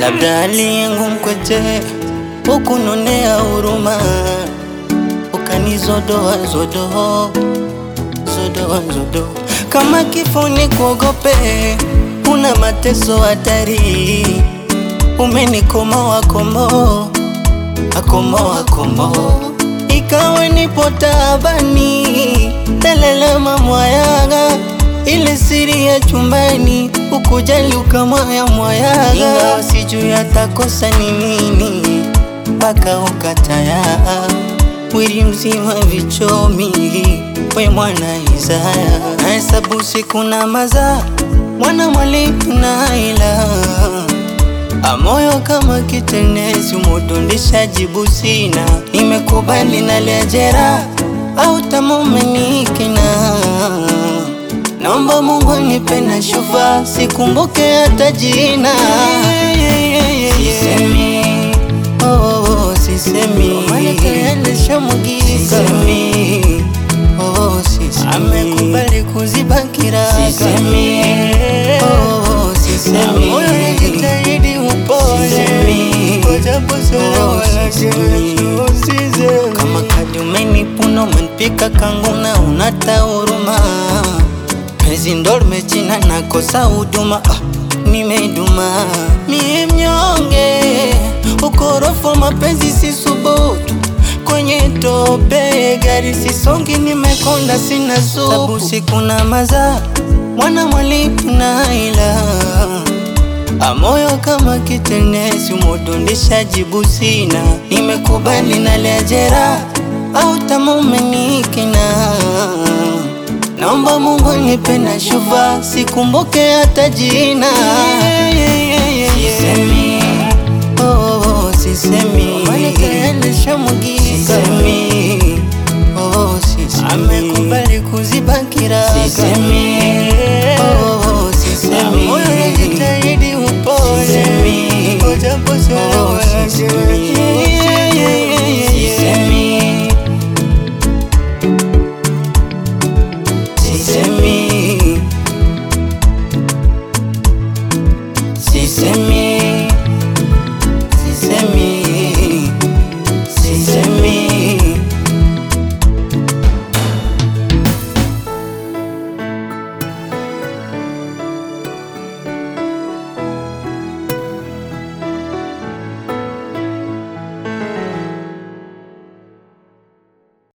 labda hali yangu mkwete, ukunonea huruma, ukanizodoa zodoa zodoa zodoa, kama kifo ni kuogope, una mateso hatari, umenikomoa komo akomoa komo, ikawa nipo taabani, telelema mwayaga ile siri ya chumbani, ukujali ukamwaya mwayaga, ingawa sijui atakosa ni nini mpaka ukataya mwili mzima vichomi, we mwana Isaya, nahesabu siku na maza mwana mwalimu na ila amoyo kama kitenezi, umudundisha jibu sina, nimekubali naliajera au tamumenikina Naomba Mungu nipe na shufa, sikumbuke hata jina. Sisemi, oh, oh, oh, sisemi. Sisemi, oh, oh, sisemi. Amekubali kuziba kiraka. Sisemi, oh, oh, oh, sisemi. Moyo unajitahidi upone. Sisemi, Japo sura oh, wala sisemi. kesho usiseme. Kama kadi umenipuna umenipika kanguna unata huruma Pezi ndo limechina nakosa huduma ah, nimeduma mie mnyonge ukorofu mapenzi si subutu kwenye tope gari sisongi nimekonda sina supu siku na maza mwana mwalimu na ila amoyo kama kitenesi umudundisha jibu sina nimekubali naliajera au tamumenikina naomba Mungu nipe na shufa sikumbuke hata jina Sisemi, oh, oh, oh, sisemi Maana tayari nishamwagika. Sisemi,